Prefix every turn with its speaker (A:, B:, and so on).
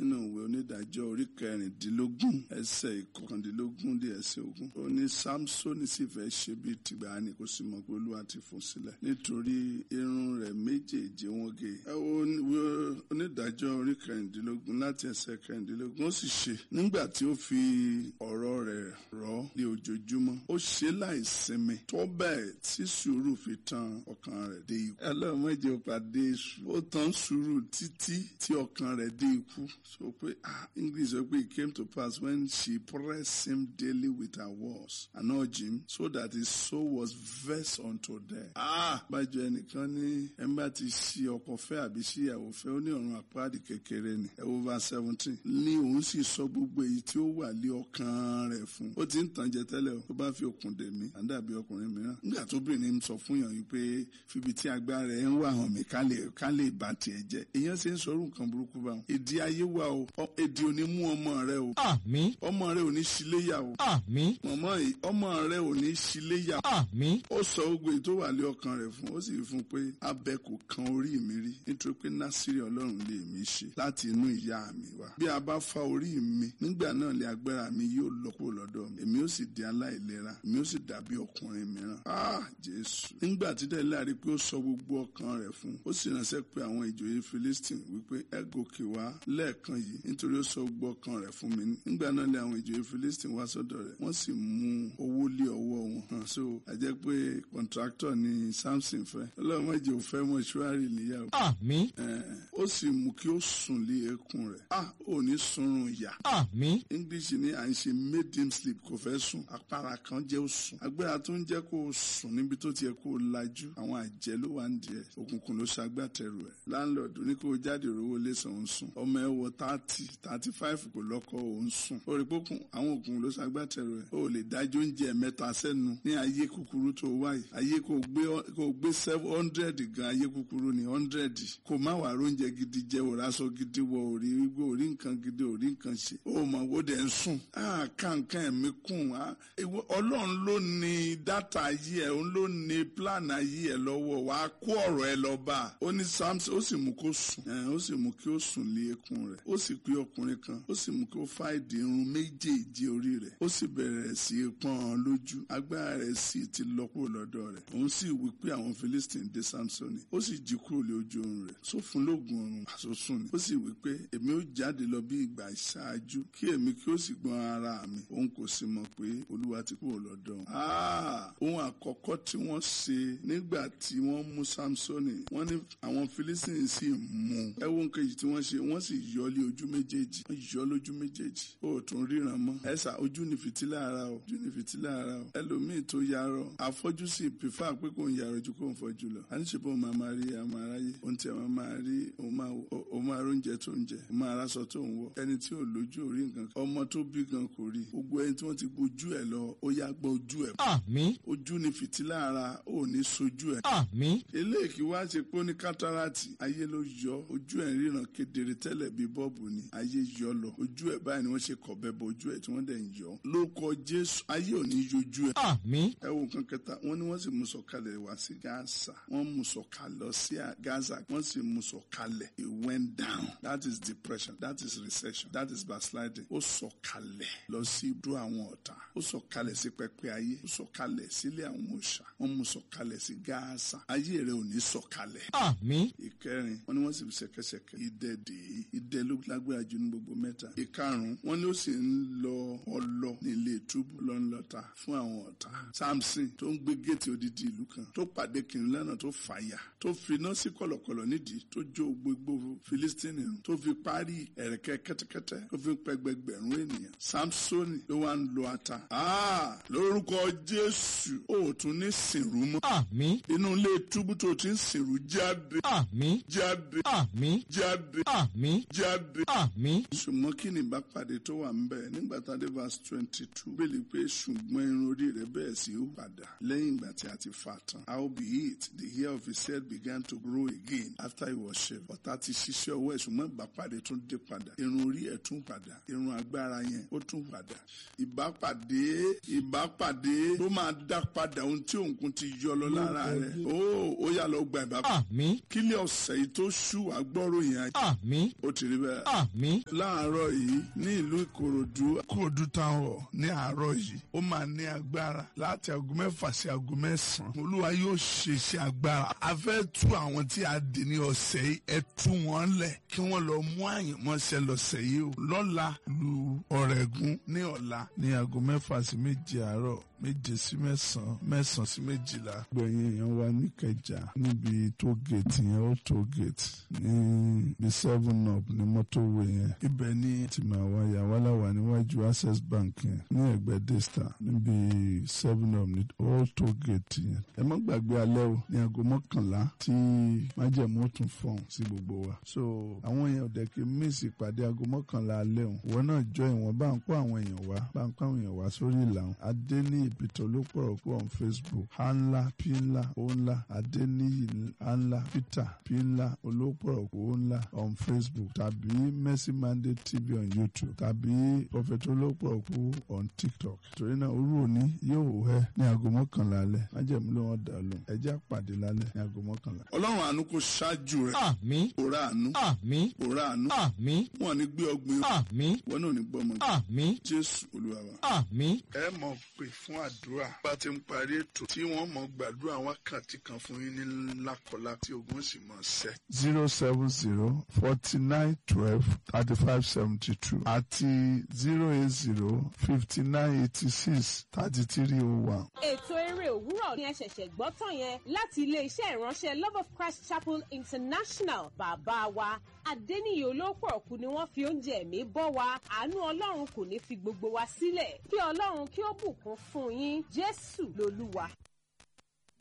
A: nínú ìwé onídàájọ́ orí kẹrìndínlógún ẹsẹ̀ ìkọkàndínlógún dé ẹsẹ̀ ogún ó ní samson sì fẹ́ ṣe bí tìgbà ni kò sì mọ̀ pé olúwa ti fún sílẹ̀ nítorí irun rẹ̀ méjèèjì wọ́n gé ẹ wo ìwé onídàájọ́ orí kẹrìndínlógún láti ẹsẹ̀ kẹrìndínlógún ó sì ṣe nígbà tí ó fi ọ̀rọ̀ rẹ̀ rọ̀ ní ojoojúmọ́ ó ṣe láì sinmi tó bẹ́ẹ̀ tí sùúrù fi tan ọkàn rẹ̀ dé ikú ẹlẹ́mọ̀jẹ̀ pàdé èṣù ó tan sùúrù títí tí ọkàn rẹ̀ dé ikú sọ pé ah english sọ pé it came to pass when she pressed him daily with her words and urged him so that his soul was vexed unto death. ah bájọ ẹnìkan ní ẹ bá ti ṣí ọkọ fẹ́ àbí ṣí ìyàwó fẹ́ ó ní ọ̀run àpáàdì kékeré ni ẹ wo verse seventeen ní òun sì sọ gbogbo èyí tí ó wà lé ọkàn rẹ̀ fún ó ti ń tàn jẹ tẹ́lẹ̀ o tó bá fi okùn dè mí àdàbí ọkùnrin mìíràn nígbà tó bìnrin sọ fún yàn yìí pé fibi tí agbára ẹ ń wà hàn mí ká lè ká lè bá tiẹ̀ jẹ́ èèyàn ṣe ń sọ̀rọ̀ nǹkan burúkú báwọn èdè ayé wa o ọ- èdè ò ní mú ọmọ rẹ o
B: àmín
A: ọmọ rẹ ò ní ṣíléyà o
B: àmín
A: mọ̀mọ́ yìí ọmọ rẹ ò ní ṣíléyà
B: àmín
A: ó sọ gbogbo èyí tó wà lé ọkàn rẹ̀ fún ó sì fi fún un pé abẹ kò kan orí mi rí nítorí pé násìrì ọlọ́run lè mí ṣe láti inú ìyá mi wá bí a bá fa orí mi nígbà náà lè agbára mi yóò lọ kúrò lọ́dọ̀ mi èmi ó sì di aláìlera èmi ó sì dàbí ọkùnrin mìíràn ah jésù nígbà tí dẹ́lẹ́ àrí pé ó sọ gbogbo ọkàn rẹ̀ fún ó sì ránṣẹ́ pé àwọn ìjòyè philistine wípé ẹ gòkè wá lẹ́ẹ̀kan yìí nítorí ó sọ gbogbo ọkàn rẹ̀ fún mi nígbà náà lé àwọn ìjòyè philistine wá sọ́dọ̀ rẹ̀ wọ́n sì mú owó lé ọwọ́ wọn hàn so àjẹ́ pé kọ̀ǹtráktọ̀ ni samson fẹ́ ọlọ́mọdé ò fẹ́ mọ́ṣúárì níyàwó
B: àmín
A: ó sì mú kí ó sùn lé eékún rẹ̀ ah ò ní sunrun ìyà
B: àmín
A: english ní à ń ṣe made him sleep kò fẹ́ sùn apára kan jẹ́ ó sùn agbára tó ń jẹ́ kó o sùn níbi tó ti yẹ kó o lajú àwọn àjẹ́ ló wà ń diẹ òkùnkùn ló ṣagbátẹrù ẹ̀ láńlọ́ọ̀dù ní kó o jáde rówó lẹ́sàn ó ń sùn ọmọ ẹ wọ thirty thirty five kò lọ́kọ ó ń sùn ó rí pókùn àwọn òkùnkùn ló ṣagbátẹrù ẹ̀ ó lè dájú oúnjẹ mẹ́ta sẹ́nu ní ayé kúkúrú tó wáyé ayé kò gbé kò gbé seven hundred gan ayé kúkúrú ní hundred kò má wà róúnjẹ gidi jẹ òrásọ gidi wọ òrí wípé òrí nǹkan gidi òrí nǹkan ṣe ó mọ̀ wó dẹ̀ ń sùn á kàǹkàn ẹ̀mí kùn á ìwọ- ọlọ́run ló ní dátà ayé ẹ̀ òun ló ní plan ayé ẹ̀ lọ́wọ́ wàá kó ọ̀rọ̀ ẹ lọ bá a ó ní samson ó sì mú kó sùn ẹ̀ ó sì mú kí ó sùn lé ekun rẹ̀ ó sì pé ọkùnrin kan ó sì mú kí ó fá ìdí irun méjèèjì orí rẹ̀ ó sì bẹ̀rẹ̀ sí í pọ́n ọn lójú agbára rẹ̀ sì ti lọ kúrò lọ́dọ̀ rẹ̀ òun sì wí pé àwọn philistine dé samson ó sì jí kúrò lé ojú oorun rẹ̀ só fún lóògùn oorun àsosùn ni ó sì wí pé èmi ó jáde lọ bí ìgbà ìṣáájú kí èmi kí ó sì gbọ́n ara mi òun kò sì mọ̀ pé olúwa ti kúrò lọ́dọ̀ òun. Ah, ohun àkọ́kọ́ tí wọ́n ṣe nígbà tí wọ́n mú samsoni wọ́n ní àwọn philistine sì mú ẹ wo nǹkan yìí tí wọ́n ṣe wọ́n sì yọ lé ojú méjèèjì wọ́n yọ lójú méjèèjì ó tún ríran mọ́ ẹ̀sà ojú ni fìtílà ara o ojú ni fìtílà ara o ẹlòmíì tó yarọ afọ́jú sì pèfà pé kò ń yarọ ju kò ń fọ́jú lọ àníṣe bó máa máa rí àmọ́ aráyé ohun tí àwọn máa rí òun máa wò- òun máa róúnjẹ tó ń jẹ òun máa ráṣọ tó ń wọ ẹni tí ò lójú ò rí nǹkan kan ọmọ tó bí gan kò rí gbogbo ẹni tí wọ́n ti gbójú ẹ̀ lọ ó yá gbọ́ ojú ẹ̀
B: àmín
A: ojú ni fìtílà ara ò ní sojú ẹ̀
B: àmín
A: eléyìí kí wá ṣe pé ó ní kátàràtì ayé ló yọ ojú ẹ̀ ń ríran kedere tẹ́lẹ̀ bíi bọ́ọ̀bù ni ayé yọ lọ ojú ẹ̀ báyìí ni wọ́n ṣe kọ̀bẹ bọ ojú ẹ̀ tí wọ́n dẹ̀ ń yọ lórúkọ jésù ayé ò ní yojú ẹ̀
B: àmín
A: ẹ wo nǹkan kẹta wọ́n ní wọ́n sì mú sọ̀kalẹ̀ wá sí gaza wọ́n mú sọ̀kalẹ̀ lọ sí gaza wọ́n sì mú sọ̀kalẹ̀ it went down that is depression that is recession that is backsliding ó sọ̀kalẹ̀ lọ sí ibùdó àwọn ọ̀tá ó sọ̀kalẹ̀ sí pẹpẹ ayé ó sọ̀kalẹ̀ sílé àwọn òòṣà wọ́n mú sọ̀kalẹ̀ sí gaza ayé rẹ̀ ò ní sọ̀kalẹ̀
B: àmín
A: ìkẹrin wọn ni wọn sì fi ṣẹ̀kẹ̀ṣẹ̀kẹ̀ idẹ dè é idẹ ló lágbára jù ní gbogbo mẹ́ta ìkarùn wọn ni ó sì ń lọ ọlọ ní ilé túbú lọ́nlọ́ta fún àwọn ọ̀tá samson tó ń gbé géètì odidi ìlú kan tó pàdé kìnìún lọ́nà tó fàyà tó finá sí kọ̀lọ̀kọ̀lọ̀ nídìí tó jó gbogbo filistini run tó fi parí ẹ̀rẹ̀kẹ́ kẹ́tẹ́kẹ́tẹ́ tó fi pẹgbẹgbẹ̀rún ènìyàn samsoni ló wá ń lo ata Ah, lórúkọ jésù ó tún ní sìnrú mọ́
B: àmín
A: inú ilé túbú tó ti ń sìnrú jáde
B: àmín
A: jáde
B: àmín
A: jáde
B: àmín
A: jáde.
B: àmín
A: ṣùgbọ́n kí ni ìbápàdé tó wà ń bẹ̀ nígbà tá a dé verse twenty two bẹ́ẹ̀ pé ṣùgbọ́n irun orí rẹ̀ bẹ́ẹ̀ sí ó padà lẹ́yìn ìgbà tí a ti fà tán. how be it the hair of his head began to grow again after he was shaved. ọ̀tá ti ṣiṣẹ́ ọwọ́ ẹ̀ ṣùgbọ́n ìbápàdé tún dé padà irun orí ẹ̀ tún padà irun agbára yẹn ó tún padà. ìbápàdé ìbápàdé tó máa dá padà ohun tí òǹkun ti yọ lọ lára rẹ̀ ó ó yà lọ gba ìbápàdé
B: àmín
A: kílẹ̀ ọ̀sẹ̀ yìí tó ṣú àgbọ̀ròyìn ayé
B: àmín
A: ó ti rí bẹ́ẹ̀. bẹ́ẹ̀.
B: àmín
A: láàárọ̀ yìí ní ìlú ìkòròdú ìkòròdú town hall ní àárọ̀ yìí ó máa ní agbára láti aago mẹ́fà sí aago mẹ́sàn-án olúwa yóò ṣe iṣẹ́ agbára a fẹ́ tú àwọn tí a dì ní ọ̀sẹ̀ yìí ẹ tú wọn lẹ̀ kí wọ́n lọ mú àyànmọ́ṣẹ́ lọ́sẹ̀ yìí o lọ́la lu ọ̀rẹ́gun ní ọ̀la ní aago mẹ́fà sí méje àárọ̀ méje sí mẹ́sàn-án mẹ́sàn-án sí méjìlá. gbẹ̀yìn èèyàn wa níkẹjà níbi tó gèètì yẹn ó tó gèètì ní bí seven up ní mọ́tòwé yẹn. ibẹ̀ ní tìmọ̀ àwa yàwálà wà níwájú access bank yẹn ní ẹ̀gbẹ́ daystar níbi seven up ní ó tó gèètì yẹn. ẹ má gbàgbé alẹ́ o ní aago mọ́kànlá tí májẹ̀mú ó tún fọ̀hún sí gbogbo wa. so àwọn èèyàn ọ̀dẹ̀ kì í mísì ìpàdé aago mọ́kànlá alẹ́ o. ìwọ náà jọ ìwọ̀n bá ń kó àwọn èèyàn wá bá ń kó àwọn èèyàn wá sórí ìlànà adé ní ìbìtọ̀ ló pọ̀rọ̀ kú on facebook hanla pinla onla adeniyi hanla peter pinla olópọ̀rọ̀ kú onla on facebook tàbí mercy mandate tv on youtube tàbí prophet olópọ̀rọ̀ kú on tiktok torí náà orú òní yóò hẹ́ ní aago mọ́kànlá alẹ́ májẹ̀mú ló wọ́n dà lóhùn ẹjẹ́ àpàdé lálẹ́ ní aago mọ́kànlá. ọlọ́run àánú kò ṣáájú rẹ̀
B: àmín
A: òrà àánú
B: àmín
A: òrà àánú
B: àmín
A: wọn ní gbé ọgbìn
B: àmín
A: wọn náà ní gbọmọ
B: àmín
A: jésù olúwa wa
B: àmín
A: ẹ mọ̀ pé fún àdúrà bá ti ń parí ètò tí wọ́n mọ̀ gbàdúrà wákàtí kan fún yín ní lákọlá tí ogun sì mọ̀ ṣẹ́. zero seven zero forty nine twelve thirty five seventy two àti zero eight zero fifty nine eighty six thirty three oh one.
C: ètò eré òwúrọ̀ ni ẹ ṣẹ̀ṣẹ̀ gbọ́ tán yẹn láti ilé-iṣẹ́ ìránṣẹ́ love of christ chapel international bàbá wa adẹ́niyè olóòpọ̀ ọ̀kú ni wọ́n fi oúnjẹ ẹ̀mí bọ́ wa àánú ọlọ́run kò ní fi gbogbo wa sílẹ̀ kí ọlọ́run kí ó bùkún fún yín jésù lolúwa.